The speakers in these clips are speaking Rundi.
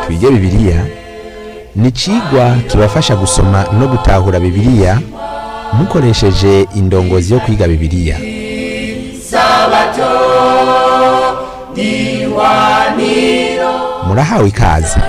twige bibiliya ni icigwa kibafasha gusoma no gutahura bibiliya mukoresheje indongozi yo kwiga bibiliya murahawe ikaze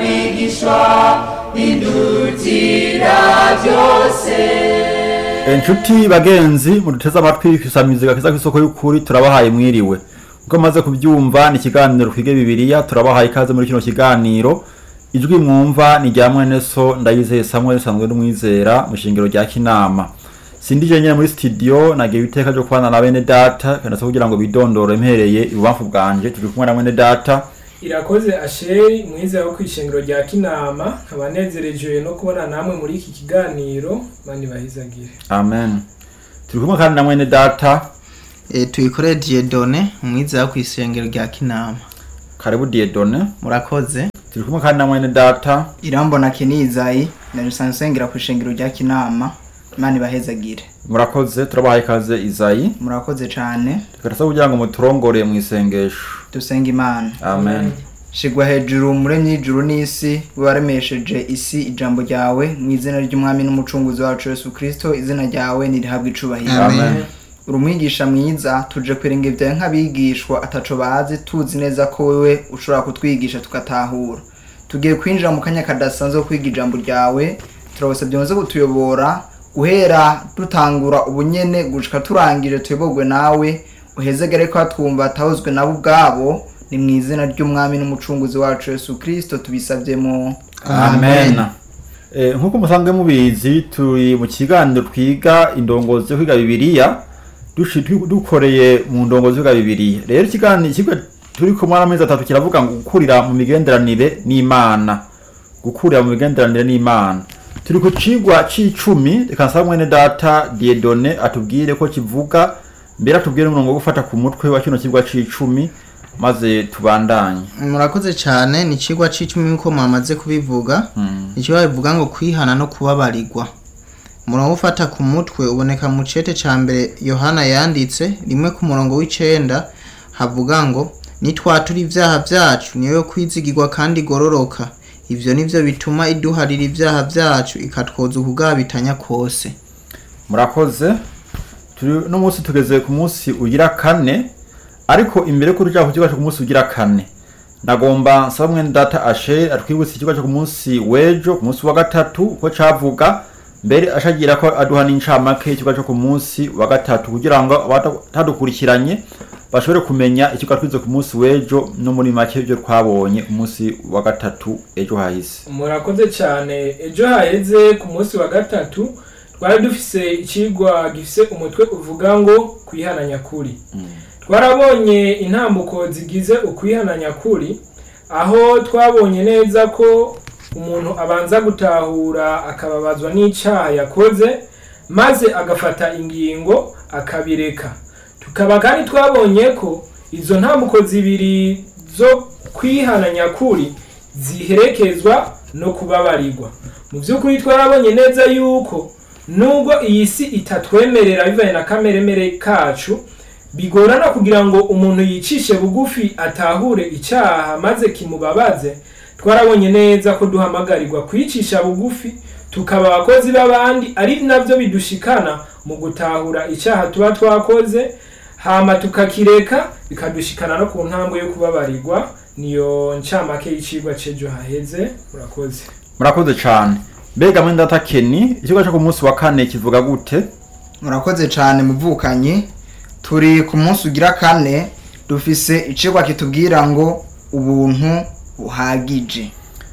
inshuti bagenzi muduteze amatwi kwisamizi gakiza kw'isoko y'ukuri turabahaye mwiriwe uko maze kubyumva ni ikiganiro twige bibiliya turabahaye ikaze muri kino kiganiro ijwi mwumva ni rya mwene so ndayizeye samuel sanzwe n'umwizera mu shingiro rya kinama sindi je nyene muri studio nagiye iteka ryo kubana na bene data kandi kugira ngo bidondore mpereye ibubamfu bwanje turi kumwe na mwene data irakoze asheri mwiza wo kwishengero rya kinama nkaba nezerejwe no kubona namwe muri iki kiganiro mani bahizagire amen turi kumwe kandi na mwene data E, tuyikore Dieudonne umwiza wo kw'isengero rya Kinama karibu diedone murakoze turi kumwe kandi na mwene data irambona kenizayi na rusansengera ku ishengero rya kinama imana ibahezagire murakoze turabahaye ikaze izayi murakoze cane tukarasa kugira ngo muturongore mu isengesho dusenga imana amen shigwa hejuru muremyi y'ijuru n'isi waremesheje isi ijambo ryawe mu izina ry'umwami n'umucunguzi wacu yesu kristo izina ryawe nirihabwa icubahiro amen uri umwigisha mwiza tuje kwiringa ibyawe nk'abigishwa ataco bazi tuzi neza ko wewe ushobora kutwigisha tugatahura tugiye kwinjira mu kanya kadasanzwe ko kwiga ijambo ryawe turabasabye muze kutuyobora guhera dutangura ubunyene gushika turangije tuyoborwe nawe uhezegere ko twumva atahozwe nabo ubwabo ni mu izina ry'umwami n'umucunguzi wacu yesu kristo tubisavyemo amen Eh, nk'uko musanzwe mubizi turi mu kiganiro twiga indongozi yo kwiga bibiliya dushi- du- dukoreye mu ndongozi yo kwiga bibiliya rero ikiganiro ikigo turi kumwe n'amezi atatu kiravuga ngo gukurira mu migenderanire n'imana gukurira mu migenderanire n'imana turi ku cigwa c'icumi reka nsaba mwene data diedone atubwire ko kivuga mbere atubwire n'umurongo wo gufata ku mutwe wa kino cigwa c'icumi maze tubandanye murakoze cyane ni ikigwa c'icumi nk'uko mwamaze kubivuga ikigwa bivuga ngo kwihana no kubabarirwa umurongo ufata ku mutwe uboneka mu cete ca mbere yohana yanditse rimwe ku murongo w'icenda havuga ngo nitwatura ivyaha vyacu niyo yo kwizigirwa kandi igororoka ivyo nivyo bituma iduharira ivyaha vyacu ikatwoza ukugabitanya kose murakoze turi no munsi tugeze ku munsi ugira kane ariko imbere ko tuja ku kigo cyo ku munsi ugira kane nagomba nsaba mwene data ashe atwibutse ikigo cyo ku munsi wejo ku munsi wa gatatu ko cavuga mbere ashagira ko aduha n'incamake ikigo cyo ku munsi wa gatatu kugira ngo abatadukurikiranye bashobore kumenya ikigo twize ku munsi wejo no muri make ibyo twabonye umunsi wa gatatu ejo hahise murakoze cyane ejo haheze ku munsi wa gatatu twari dufise ikigwa gifise umutwe uvuga ngo kwihana nyakuri twarabonye intambuko zigize ukwihana nyakuri aho twabonye neza ko umuntu abanza gutahura akababazwa n'icyaha yakoze maze agafata ingingo akabireka tukaba kandi twabonye ko izo ntambuko zibiri zo kwihana nyakuri ziherekezwa no kubabarirwa mu by'ukuri twarabonye neza yuko nubwo iyi si itatwemerera bivanye na kameremere kacu bigorana kugira ngo umuntu yicishe bugufi atahure icyaha maze kimubabaze twarabonye neza ko duhamagarirwa kwicisha bugufi tukaba abakozi b'abandi ari nabyo bidushikana mu gutahura icyaha tuba twakoze hama tukakireka bikadushikana no ku ntambwe yo kubabarirwa niyo ncamake y'icigwa c'ejo haheze murakoze murakoze cane mbega mwene data keni ikigo cyo ku munsi wa kane kivuga gute murakoze cane muvukanyi turi ku munsi ugira kane dufise icigwa kitubwira ngo ubuntu buhagije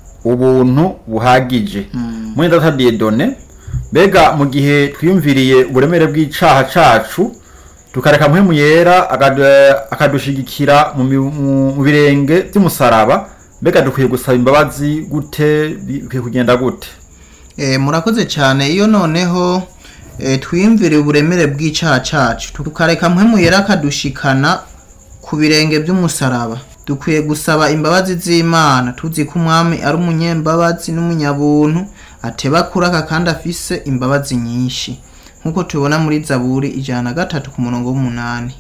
ubuntu buhagije mwene data diedone mbega mu gihe twiyumviriye uburemere bw'icaha cacu tukareka mpwemu yera akadu- akadushigikira mu mi- mu- mu birenge vy'umusaraba mbega dukwiye gusaba imbabazi gute bikwiye kugenda gute E, murakoze cyane iyo noneho e, twiyumvire uburemere bw'icyaha cacu tukareka mpwemu yera akadushikana ku birenge by'umusaraba dukwiye gusaba imbabazi z'imana tuzi ko umwami ari umunyembabazi n'umunyabuntu ateba kuraka kandi afise imbabazi nyinshi nk'uko tubibona muri zaburi ijana na gatatu ku murongo w'umunani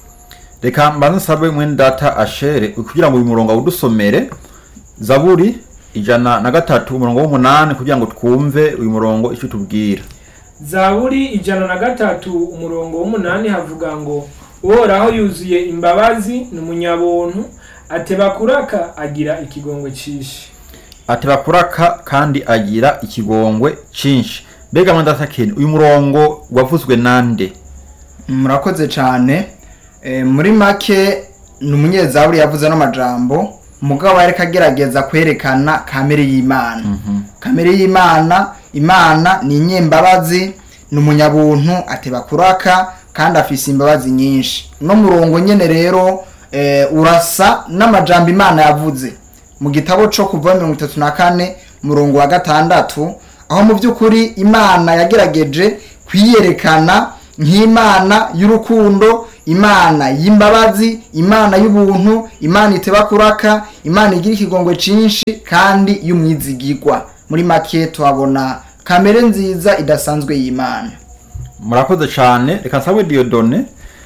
reka mbanze nsabe mwene data ashere kugira ngo uyu murongo awudusomere zaburi ijana na gatatu umurongo w'umunani kugira ngo twumve uyu murongo icyo tubwira zaburi ijana na gatatu umurongo w'umunani havuga ngo uhoraho yuzuye imbabazi ni umunyabuntu ateba kuraka agira ikigongwe cishi ateba kuraka kandi agira ikigongwe cyinshi mbega mwandatakeni uyu murongo wavuzwe nande murakoze cyane Eh, muri make ni umunyezaburi yavuze n'amajambo mugabo yariko agerageza kwerekana kamere y'imana kamere y'imana imana ni inyembabazi ni umunyabuntu ateba kuraka kandi afise imbabazi nyinshi no murongo nyene rero eh, urasa n'amajambo imana yavuze mu gitabo co kuva mirongo itatu na kane murongo wa gatandatu aho mu by'ukuri imana yagerageje kwiyerekana nk'imana y'urukundo imana y'imbabazi imana y'ubuntu imana iteba kuraka imana igira ikigongwe cyinshi kandi y'umwizigirwa muri make tuhabona kamere nziza idasanzwe y'imana murakoze cyane reka nsabwe diyodone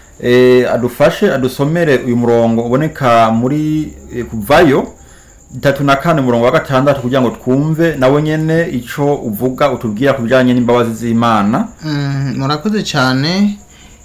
eh, adufashe adusomere uyu murongo uboneka muri eh, kuvayo itatu na kane umurongo wa gatandatu kugira ngo twumve nawe nyene ico uvuga utubwira ku bijanye n'imbabazi z'imana Mm, murakoze cyane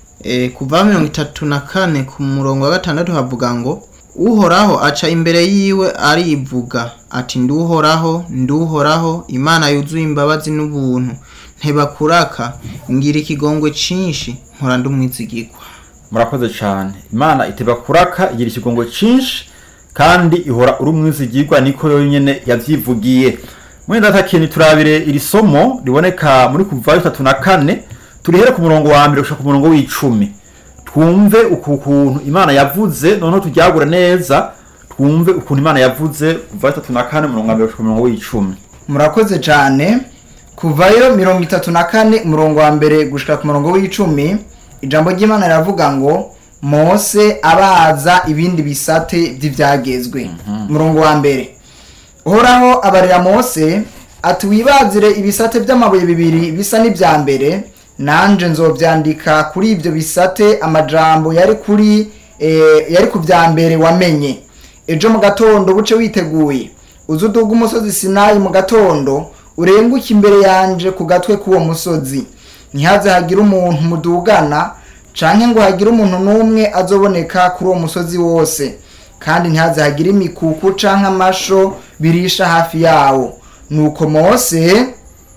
e, kuva mirongo itatu na kane ku murongo wa gatandatu havuga ngo uhoraho aca imbere yiwe arivuga ati nduhoraho nduhoraho imana yuzuye imbabazi n'ubuntu ntebakuraka ngira ikigongwe cinshi nkora ndumwizigirwa murakoze cyane imana iteba kuraka igira ikigongo cyinshi kandi ihora uri umwizigirwa niko yo nyene yavyivugiye mwenda takini turabire iri somo riboneka muri kuvayo itatu na kane turihere ku murongo wa mbere gushika ku murongo w'icumi twumve uku kuntu imana yavuze noneho turyagure neza twumve ukuntu imana yavuze kuvayo itatu na kane umurongo wa mbere gushika ku murongo w'icumi murakoze cyane kuvayo mirongo itatu na kane umurongo wa mbere gushika ku murongo w'icumi ijambo ry'imana riravuga ngo mose abaza ibindi bisate by'ibyagezwe umurongo wa mbere uhoraho abarira mose ati wibazire ibisate by'amabuye bibiri bisa n'ibya mbere nanje nzobyandika kuri ibyo bisate amajambo yari kuri eh, yari ku bya mbere wamenye ejo mu gatondo buce witeguye uze uduga umusozi sinayi mu gatondo urenguke imbere yanje ku gatwe k'uwo musozi ntihaze hagire umuntu mudugana canke ngo hagire umuntu n'umwe azoboneka kuri uwo musozi wose kandi ntihaze hagire imikuku canke amasho birisha hafi yawo nuko mose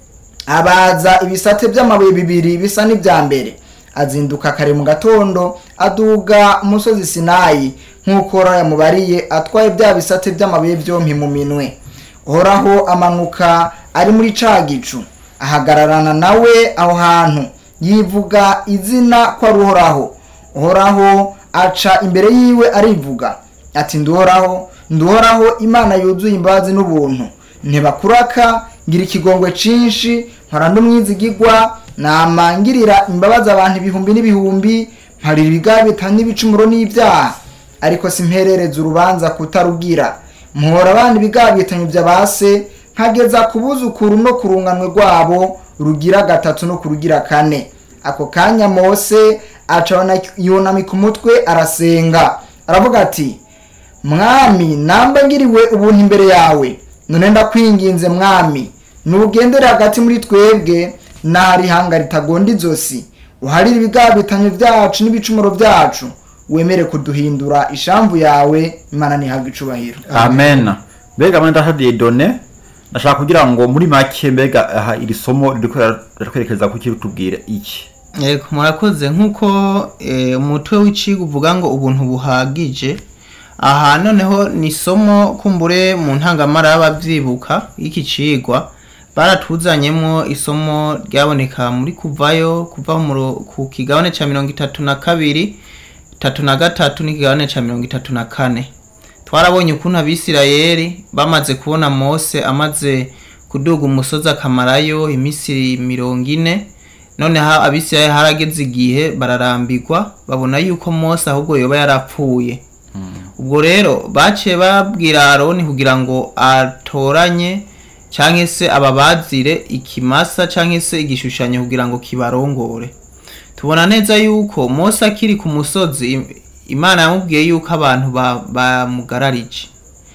abaza ibisate by'amabuye bibiri bisa n'ibya mbere azinduka kare mu gatondo aduga umusozi sinayi nk'uko Uhoraho yamubariye atwaye bya bisate by'amabuye byompi mu minwe uhoraho amanuka ari muri ca gicu ahagararana nawe aho hantu yivuga izina ko ari uhoraho uhoraho aca imbere yiwe arivuga ati nduhoraho nduhoraho imana yuzuye imbabazi n'ubuntu ntibakuraka ngira ikigongwe cinshi nkora n'umwizigigwa namangirira imbabazi abantu ibihumbi n'ibihumbi mparira ibigabita n'ibicumuro n'ibyaha ariko simperereza urubanza kutarugira muhora abana ibigabitanyo bya base nkageza ku buzukuru no ku runganwe rwabo rugira gatatu no ku rugira kane ako kanya mose aca yunamika umutwe arasenga aravuga ati mwami namba ngiriwe ubuntu imbere yawe none ndakwinginze mwami nugendere hagati muri twebwe n'ahari ihanga ritagonda izosi uharire ibigabitanyo byacu n'ibicumuro byacu wemere kuduhindura ishamvu yawe imana ntihabwe icubahiro amen mbega mwenda hadiye done ndashaka kugira ngo muri make mbega aha iri somo ririko riratwerekeza ku kiri tubwire iki Yego murakoze nk'uko eh, umutwe w'icigo uvuga ngo ubuntu buhagije aha noneho ni isomo kumbure mu ntangamara y'ababyibuka y'iki cigwa baratuzanyemo isomo ryaboneka muri kuvayo kuva mu ro- ku kigabane ca mirongo itatu na kabiri itatu na gatatu n'ikigabane ca mirongo itatu na kane twarabonye ukuntu abisirayeli bamaze kubona mose amaze kuduga umusozi akamarayo iminsi mirongo ine noneho abisirayeli harageze igihe bararambirwa babona yuko mose ahubwo yoba yarapfuye ubwo rero baciye babwira aroni kugira ngo atoranye cyangwa se ababazire ikimasa cyangwa se igishushanyo kugira ngo kibarongore tubona neza yuko mose akiri ku musozi im- imana yamubwiye yuko abantu ba- bamugararije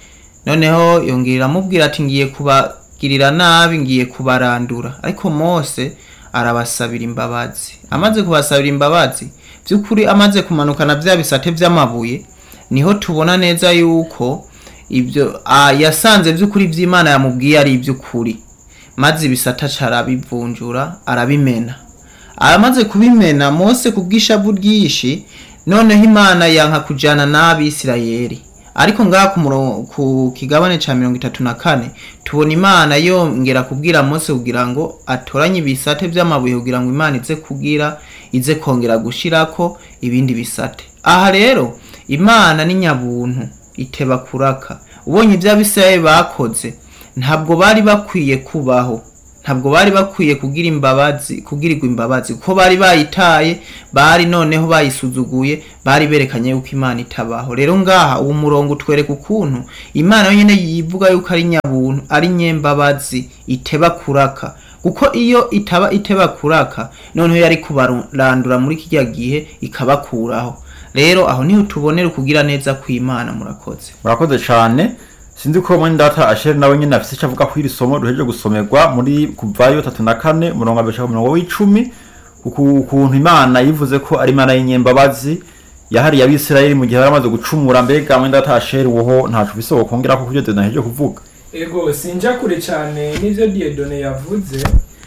noneho yongera amubwira ati ngiye kubagirira nabi ngiye kubarandura ariko mose arabasabira imbabazi amaze kubasabira imbabazi by'ukuri amaze kumanukana bya bisate by'amabuye niho tubona neza yuko ibyo ah, yasanze by'ukuri iby'imana yamubwiye ari iby'ukuri maze ibisata arabivunjura arabimena amaze kubimena mose ku bw'ishavu ryinshi noneho imana yanka kujyana n'abisirayeli ariko ngaha ku muro- ku kigabane cya mirongo itatu na kane tubona imana yongera kubwira mose kugira ngo atoranye ibisate by'amabuye kugira ngo imana ize kugira ize kongera gushirako ibindi bisate aha rero imana ni nyabuntu iteba kuraka ubonye ibyo abisirayeli bakoze ntabwo bari bakwiye kubaho ntabwo bari bakwiye kugira imbabazi kugirirwa imbabazi kuko bari bayitaye bari noneho bayisuzuguye bari berekanye yuko imana itabaho rero ngaha uwo murongo utwereka ukuntu imana yonyine yivuga yuko ari nyabuntu ari nyembabazi iteba kuraka kuko iyo itaba iteba kuraka noneho yari kubarandura muri kijya gihe ikabakuraho rero aho niho tubonera ukugira neza kw'imana murakoze murakoze cyane sinzi ko mwene data asheri nawe nyine afite icyo avuga kuri iri somo duhejeje gusomerwa muri kuvayo tatu na kane umurongo wa mbere ku murongo w'icumi uku- ukuntu imana yivuze ko ari imana y'inyembabazi yahariye abisirayeli mu gihe bari bamaze gucumura mbega mwene data asheri woho ntacu bisoko kongera ko kubyo duhejeje kuvuga ego sinja kure cyane n'ibyo diyedone yavuze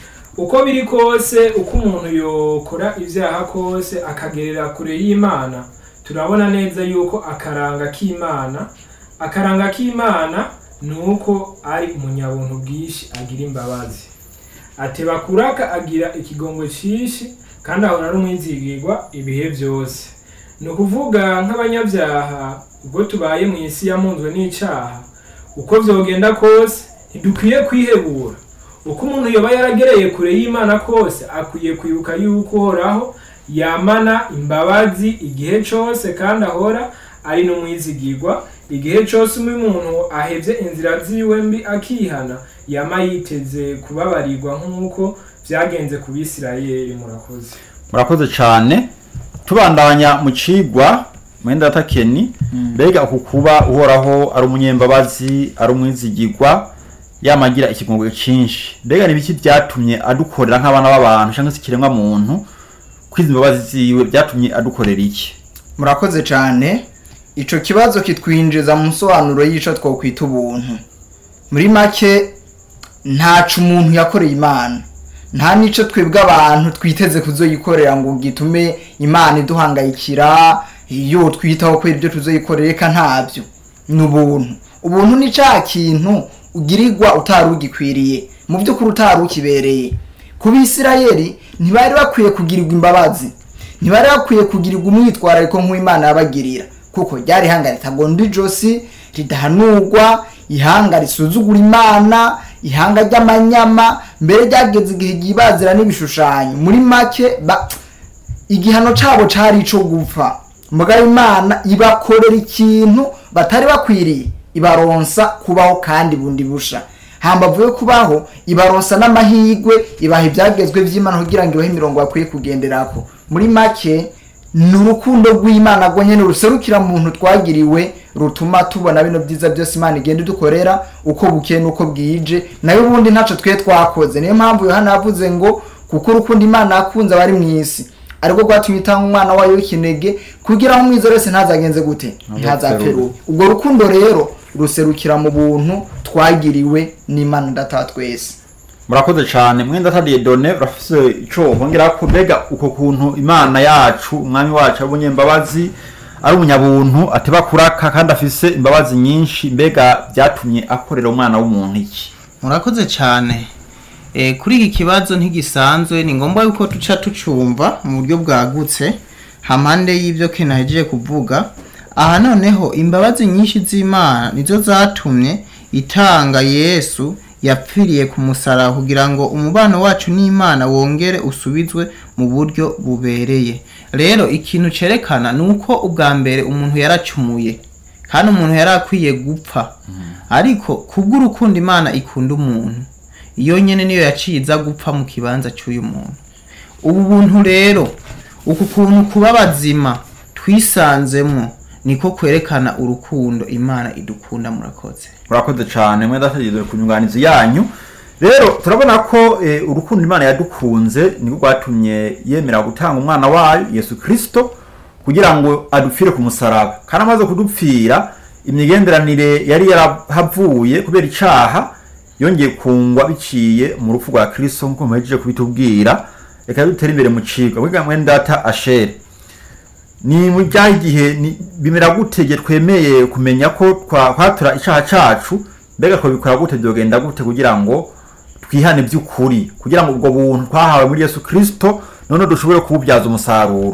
uko biri kose uko umuntu yokora ibyaha kose akagerera kure y'imana turabona neza yuko akaranga k'imana akaranga k'imana ni uko ari umunyabuntu bwinshi agira imbabazi ateba kuraka agira ikigongo cyinshi kandi ahora ari umwizigirwa ibihe byose ni ukuvuga nk'abanyabyaha ubwo tubaye mu isi yamunzwe n'icyaha uko byogenda kose ntidukwiye kwihebura uko umuntu yoba yaragereye kure y'imana kose akwiye kwibuka yuko uhoraho yamana imbabazi igihe cyose kandi ahora ari n'umwizigirwa igihe cyose umwe umuntu ahebye inzira ziwe mbi akihana yama yiteze kubabarirwa nk'uko byagenze ku bisirayeli murakoze murakoze cyane tubandanya mu cigwa mwenda data keni mbega uku kuba uhoraho ari umunyembabazi ari umwizigirwa yamagira ikigongo cyinshi mbega ni biki byatumye adukorera nk'abana b'abantu cyangwa se ikiremwa muntu kwiza imbabazi ziwe byatumye adukorera iki murakoze cyane ico kibazo kitwinjiza mu nsobanuro y'ico twokwita ubuntu muri make ntaco umuntu yakoreye imana nta nico twebwe abantu twiteze kuzoyikorera ngo gitume imana iduhangayikira iyo twitaho kubera ibyo tuzoyikorera reka ntabyo ni ubuntu ubuntu ni ca kintu ugirirwa utari ugikwiriye mu by'ukuri utari ukibereye ku bisirayeli ntibari bakwiye kugirirwa imbabazi ntibari bakwiye kugirirwa umwitwarariko nk'uw'imana yabagirira kuko ryari ihanga ritagonda ijosi ridahanurwa ihanga risuzugura imana ihanga ry'amanyama mbere ryageze igihe ryibazira n'ibishushanyo muri make ba igihano cabo cari ico gupfa mugabo imana ibakorera ikintu batari bakwiriye ibaronsa kubaho kandi bundi busha hambavu yo kubaho ibaronsa n'amahigwe ibaha ibyagezwe vy'imana kugira ngo ibahe imirongo bakwiye kugenderako muri make ni urukundo rw'imana rwo nyene ruserukira mu muntu twagiriwe rutuma tubona bino byiza byose imana igenda idukorera uko bukeye n'uko bwije nayo ubundi ntaco twe twakoze niyo mpamvu yohana yavuze ngo kuko urukundo imana yakunze abari mu isi ariko rwatumye itanga umwana wayo w'ikinege kugira ngo umwiza wese ntazagenze gute ntazapfe rubi ubwo rukundo rero ruserukira mu buntu twagiriwe n'imana data twese murakoze cyane mwenda atariye done urafise ico wongera ko mbega uko kuntu imana yacu umwami wacu ari umunyembabazi ari umunyabuntu ateba kuraka kandi afise imbabazi nyinshi mbega byatumye akorera umwana w'umuntu iki murakoze cyane e, kuri iki kibazo ntigisanzwe ni ngombwa yuko tuca tucumva mu buryo bwagutse hampande y'ibyo kena ahejeje kuvuga aha noneho imbabazi nyinshi z'imana nizo zatumye itanga yesu yapfiriye ku musaraba kugira ngo umubano wacu n'imana wongere usubizwe mu buryo bubereye rero ikintu cerekana ni uko ubwa mbere umuntu yaracumuye kandi umuntu yari akwiye gupfa ariko kubw'urukundo imana ikunda umuntu iyo nyene niyo yaciye iza gupfa mu kibanza cy'uyu muntu ubu buntu rero uku kuntu kuba bazima twisanzemwo niko kwerekana urukundo imana idukunda murakoze murakoze cyane mwe ndategereje ku nyunganizi yanyu rero turabona ko eh, urukundo imana yadukunze niko rwatumye yemera gutanga umwana wayo yesu kirisito kugira ngo adupfire ku musaraba kandi amaze kudupfira imigenderanire yari yarahavuye kubera icaha yongeye kungwa biciye mu rupfu rwa kirisito nk'uko muhejeje kubitubwira reka dutere imbere mu cigwa mwiga mwene data ashere ni mu byaha igihe ni- bimera gute igihe twemeye kumenya ko twa- kwatura icyaha cacu mbega twabikora gute byogenda gute kugira ngo twihane by'ukuri kugira ngo ubwo buntu twahawe muri yesu kirisito none dushobore kububyaza umusaruro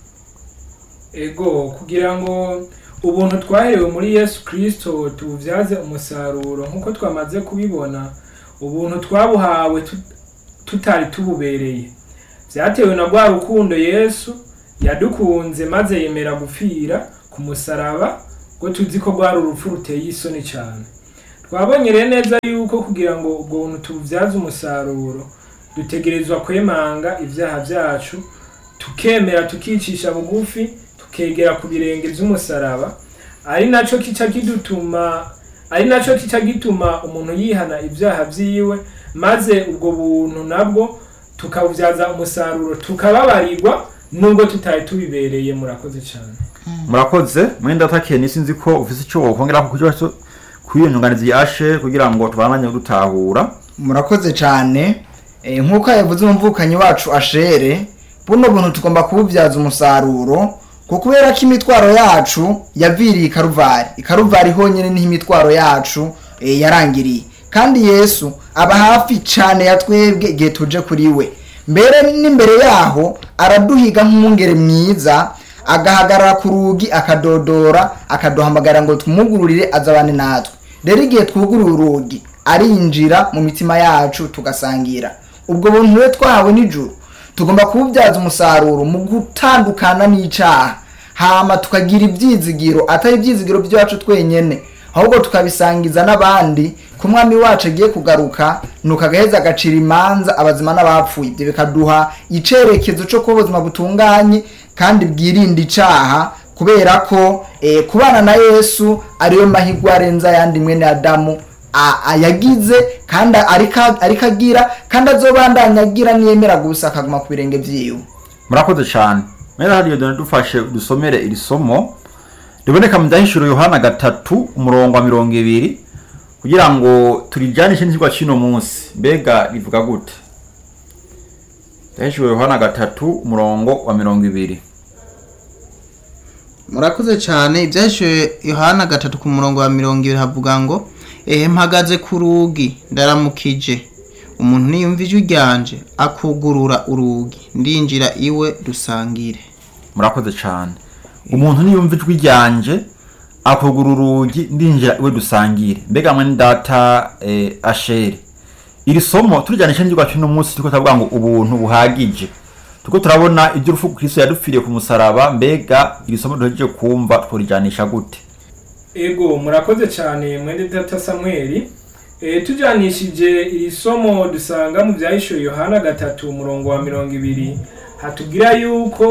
ego kugira ngo ubuntu twaherewe muri yesu kirisito tububyaze umusaruro nk'uko twamaze kubibona ubuntu twabuhawe tut- tutari tububereye byatewe na rwa rukundo yesu yadukunze maze yemera gupfira ku musaraba ngo tuzi ko rwari urupfu ruteye isoni cyane twabonye rero neza yuko kugira ngo ubwo buntu tububyaze umusaruro dutegerezwa kwemanga ibyaha byacu tukemera tukicisha bugufi tukegera ku birenge by'umusaraba ari nacyo kica kidutuma ari nacyo kica gituma umuntu yihana ibyaha byiwe maze ubwo buntu nabwo tukabubyaza umusaruro tukababarirwa nubwo tutari tubibereye murakoze cyane murakoze mwenda takeni sinzi ko ufise icyo wokongera ku kibazo kuri iyo nyunganizi yashe kugira ngo tubandanye dutahura murakoze cyane Eh, nk'uko yavuze umumvukanyi wacu ashere buno buntu tugomba kububyaza umusaruro ko kubera ko imitwaro yacu yaviriye ikaruvari ikaruvari honyine niho imitwaro yacu eh, yarangiriye kandi yesu aba hafi cyane ya twebwe igihe tuje kuri we mbere n'imbere yaho araduhiga nk'umwungere mwiza agahagarara ku rugi akadodora akaduhamagara ngo tumugururire azabane natwe rero igihe twuguruye urugi arinjira mu mitima yacu tugasangira ubwo buntu rero twahawe nijoro tugomba kububyaza umusaruro mu gutandukana n'icaha hama tukagira ibyizigiro atari ibyizigiro byacu twenyene ahubwo tukabisangiza n'abandi ku mwami wacu agiye kugaruka nuko agaheza agacira imanza abazima n'abapfuye ibyo bikaduha icerekezo cyo kuba ubuzima butunganye kandi bwirinda icaha kubera ko eh, kubana na yesu ariyo mahirwe arenze ayandi mwene adamu a- ayagize kandi ariko ariko agira kandi azobandanya agira niyemera gusa akaguma ku birenge vyiwe murakoze cyane mwenda hariyo dore dufashe dusomere iri somo riboneka mu byahishuro yohana gatatu umurongo wa mirongo ibiri kugira ngo turijanishe n'ikigwa cy'uno munsi mbega rivuga gute byahishuro yohana gatatu umurongo wa mirongo ibiri murakoze cyane ibyahishuwe yohana gatatu ku murongo wa mirongo ibiri havuga ngo ehe mpagaze ku rugi ndaramukije umuntu niyumva ijwi ryanje akugurura urugi ndinjira iwe dusangire murakoze cyane umuntu niyumva ijwi ryanje akugura urugi ndinjira iwe dusangire mbega mwene data eh, ashere iri somo turijyanisha n'ikigwa cy'uno munsi turiko turavuga ngo ubuntu buhagije turiko turabona ibyo urupfu kristo yadupfiriye ku musaraba mbega iri somo duhejeje kumva tworijanisha gute ego murakoze cyane mwene data samweli e, tujanishije iri somo dusanga mu byahishuwe yohana gatatu umurongo wa mirongo ibiri hatubwira yuko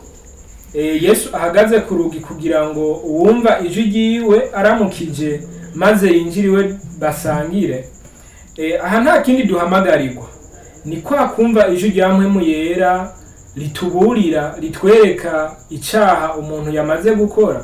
e, yesu ahagaze ku rugi kugira ngo uwumva ijwi ryiwe aramukije maze yinjiriwe basangire e, aha nta kindi duhamagarirwa ni kwa kumva ijwi rya mpwemu yera rituburira ritwereka icyaha umuntu yamaze gukora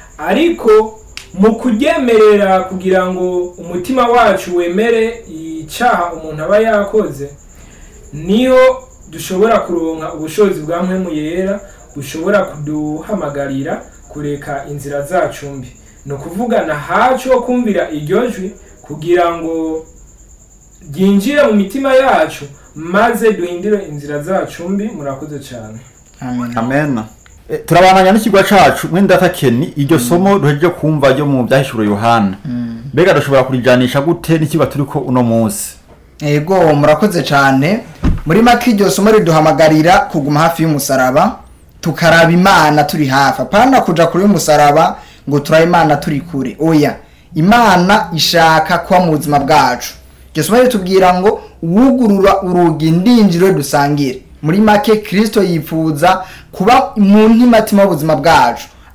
ariko mu kuryemerera kugira ngo umutima wacu wemere icyaha umuntu aba yakoze niho dushobora kuronka ubushobozi bwa mpwemu yera bushobora kuduhamagarira kureka inzira zacu mbi ni ukuvuga na hacu ho kumvira iryo jwi kugira ngo ryinjire mu mitima yacu maze duhindure inzira zacu mbi murakoze cyane amen amen Eh, turabandanya n'ikigwa cacu mwene data keni iryo somo duhejeje kumva ryo mu byahishuro yohana mbega dushobora kurijanisha gute n'ikigwa turiko uno munsi ego murakoze cyane muri make iryo somo riduhamagarira kuguma hafi y'umusaraba tukaraba imana turi hafi apana kuja kure y'umusaraba ngo turabe imana turi kure oya imana ishaka kuba mu buzima bwacu iryo somo ritubwira ngo wugurura urugi ndinjire dusangire muri make kirisito yifuza kuba mu ntimatima y'ubuzima bwacu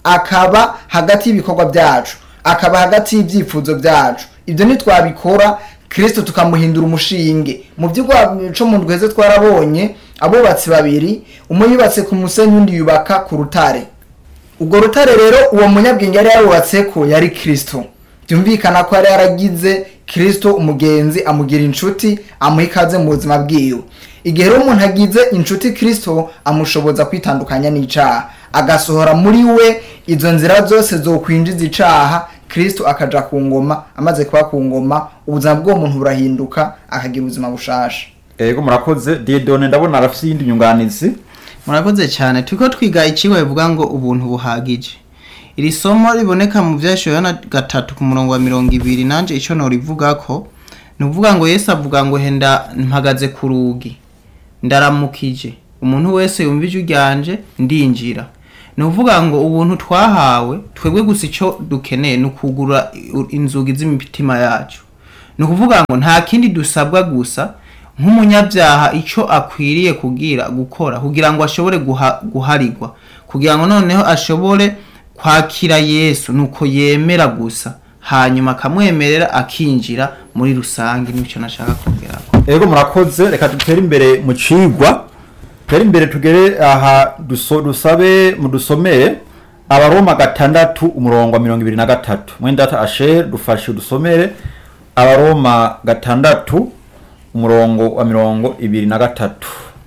akaba hagati y'ibikorwa byacu akaba hagati y'ibyifuzo byacu ibyo ntitwabikora kirisito tukamuhindura umushinge mu by'uko mu ndweze twarabonye abubatsi babiri umwe yubatse ku musenyi undi yubaka ku rutare ubwo rutare rero uwo munyabwenge yari yarubatse ko yari kirisito byumvikana ko yari yaragize kirisito umugenzi amugira inshuti amuha ikaze mu buzima bwiwe igihe rero umuntu agize inshuti kirisito amushoboza kwitandukanya n'icyaha agasohora muri we izo nzira zose zo kwinjiza icyaha kirisito akaja ku ngoma amaze kuba ku ngoma ubuzima bw'uwo muntu burahinduka akagira ubuzima bushasha ego murakoze diedone ndabona arafite iyindi nyunganizi murakoze cyane turiko twiga ikigo bivuga ngo ubuntu buhagije iri somo riboneka mu vyashoyo na gatatu ku murongo wa mirongo ibiri nanje ico norivuga ko ni ukuvuga ngo yesu avuga ngo henda mpagaze ku rugi ndaramukije umuntu wese yumva ijwi ryanje ndinjira ni ukuvuga ngo ubuntu twahawe twebwe gusa icyo dukeneye ni ukugura inzugi z'imitima yacu ni ukuvuga ngo nta kindi dusabwa gusa nk'umunyabyaha icyo akwiriye kugira gukora kugira ngo ashobore guha- guharigwa kugira ngo noneho ashobore kwakira yesu ni uko yemera gusa hanyuma akamwemerera akinjira muri rusange nicyo nashaka kongeraho ego murakoze reka dutere imbere mu cigwa dutere imbere tugere aha duso, dusabe mudusomere abaroma gatandatu umurongo wa mirongo ibiri na gatatu mwendata asher dufashe dusomere abaroma gatandatu umurongo wa mirongo ibiri na gatatu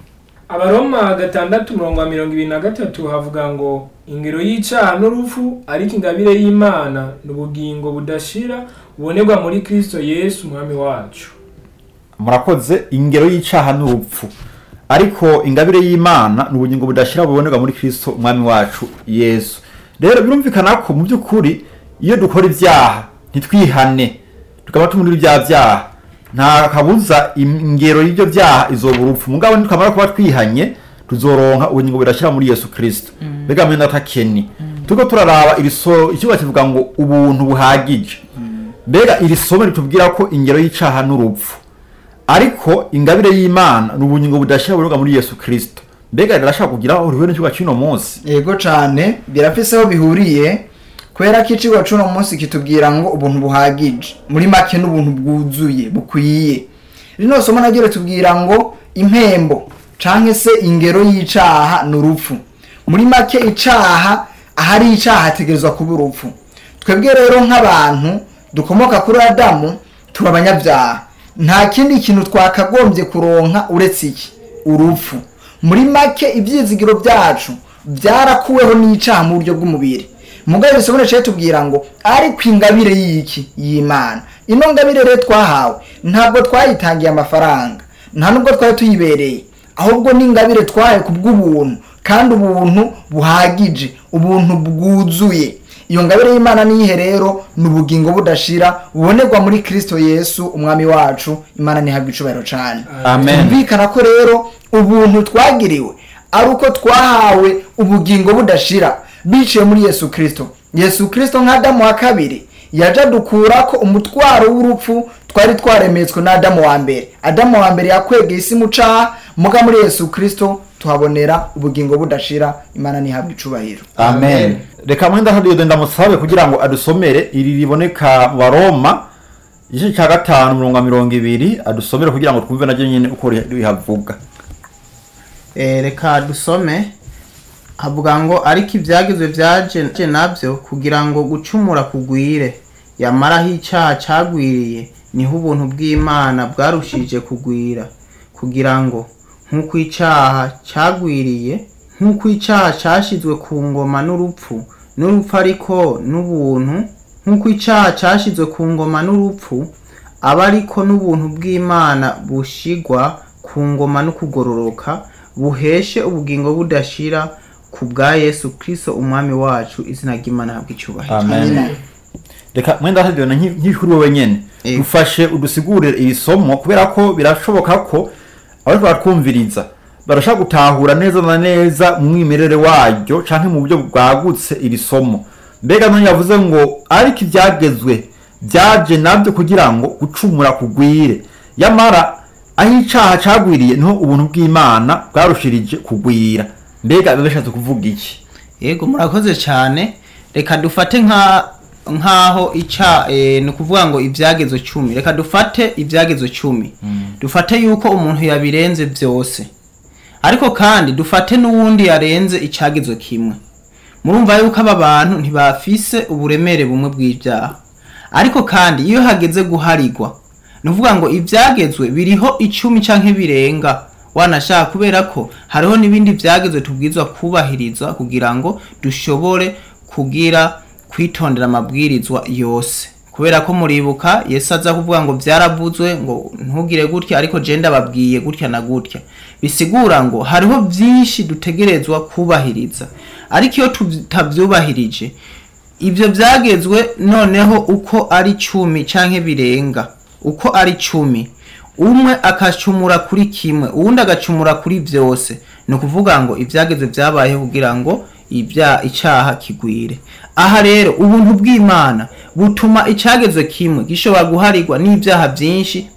abaroma gatandatu umurongo wa mirongo ibiri na gatatu havuga ngo ingero y'icyaha n'urupfu ariko ingabire y'imana ni ubugingo budashira bubonerwa muri kristo yesu umwami wacu murakoze ingero y'icaha n'urupfu ariko ingabire y'imana ni ubugingo budashira bubonerwa muri kristo umwami wacu yesu rero birumvikana ko mu by'ukuri iyo dukora ibyaha ntitwihane tukaba tumurira ibyaha byaha nta kabuza ingero y'ibyo byaha izoba urupfu mugabo nitwamara kuba twihanye tuzoronka ubugingo budashira muri yesu kristo mbega mwenda atakeni turiko turaraba iri so ikibuga kivuga ngo ubuntu buhagije mbega iri somo ritubwira ko ingero y'icaha n'urupfu ariko ingabire y'imana ni ubugingo budashira buroga muri yesu kristo mbega rirashaka kugira aho rihuye n'ikibuga cy'uno munsi yego cyane birafise aho bihuriye kubera ko icigwa c'uno munsi kitubwira ngo ubuntu buhagije muri make n'ubuntu bwuzuye bukwiye rino somo naryo ritubwira ngo impembo canke se ingero y'icaha ni urupfu muri make icaha ahari icaha hategerezwa kuba urupfu twebwe rero nk'abantu dukomoka kuri adamu turi abanyabyaha nta kindi kintu twakagombye kuronka uretse iki urupfu muri make ibyizigiro byacu byarakuweho n'icaha mu buryo bw'umubiri mugabo isomo riciye tubwira ngo ariko ingabire y'iki y'imana ino ngabire rero twahawe ntabwo twayitangiye amafaranga nta nubwo twari tuyibereye ahubwo ni ingabire twahawe ku bw'ubuntu kandi ubuntu buhagije ubuntu bwuzuye iyo ngabire y'imana niyihe rero ni ubugingo budashira bubonerwa muri kristo yesu umwami wacu imana ntihabwa icubahiro cyane amen byumvikana ko rero ubuntu twagiriwe ari uko twahawe ubugingo budashira biciye muri yesu kristo yesu kristo nk'adamu wa kabiri yaje adukura ko umutwaro w'urupfu twari twaremetswe n'adamu wa mbere adamu wa mbere yakwegeye isi mu caha muga muri yesu kristo tuhabonera ubugingo budashira imana ntihabwa icubahiro amen reka mwenda hadiyo ndamusabe kugira ngo adusomere iri riboneka mu baroma igice cya gatanu umurongo wa mirongo ibiri adusomere kugira ngo twumve naryo nyine uko rihavuga Eh, reka dusome havuga ngo ariko ibyagizwe byaje nabyo kugira ngo gucumura kugwire yamaraho icyaha cyagwiriye niho ubuntu bw'imana bwarushije kugwira kugira ngo nk'uko icyaha cyagwiriye nk'uko icyaha cyashyizwe ku ngoma n'urupfu n'urupfu ariko n'ubuntu nk'uko icyaha cyashyizwe ku ngoma n'urupfu aba ariko n'ubuntu bw'imana bushigwa ku ngoma no kugororoka buheshe ubugingo budashira ku bwa yesu kristo umwami wacu izina ry'imana habwa icyubahiro amen reka mwenda hadiyo nk'ikuri wowe nyene Yego. dufashe udusigurire iri somo kubera ko birashoboka ko abariko baratwumviriza barashaka gutahura neza na neza mu mwimerere waryo canke mu buryo bwagutse iri somo mbega none yavuze ngo ariko ibyagezwe byaje nabyo kugira ngo gucumura kugwire yamara aho icaha cagwiriye niho ubuntu bw'imana bwarushirije kugwira mbega biba bishatse kuvuga iki yego murakoze cyane reka dufate nka nkaho ica eh, ni ukuvuga ngo ibyagezo cumi reka dufate ibyagezo cumi dufate yuko umuntu yabirenze byose ariko kandi dufate n'uwundi yarenze icyagezo kimwe murumva yuko aba bantu ntibafise uburemere bumwe bw'ibyaha ariko kandi iyo hageze guharigwa ni ukuvuga ngo ibyagezwe biriho icumi cyangwa birenga wanashaka kubera ko hariho n'ibindi byagezwe tubwirizwa kubahiriza kugira ngo dushobore kugira kwitondera amabwirizwa yose kubera ko muribuka yesu aza kuvuga ngo byaravuzwe ngo ntugire gutya ariko je ndababwiye gutya na gutya bisigura ngo hariho byinshi dutegerezwa kubahiriza ariko iyo tutabyubahirije ibyo byagezwe noneho uko ari cumi canke birenga uko ari cumi umwe akacumura kuri kimwe uwundi agacumura kuri byose ni ukuvuga ngo ibyagezwe byabayeho kugira ngo ibya icyaha kigwire aha rero ubuntu bw'imana butuma icyagezwe kimwe gishobora guharirwa n'ibyaha byinshi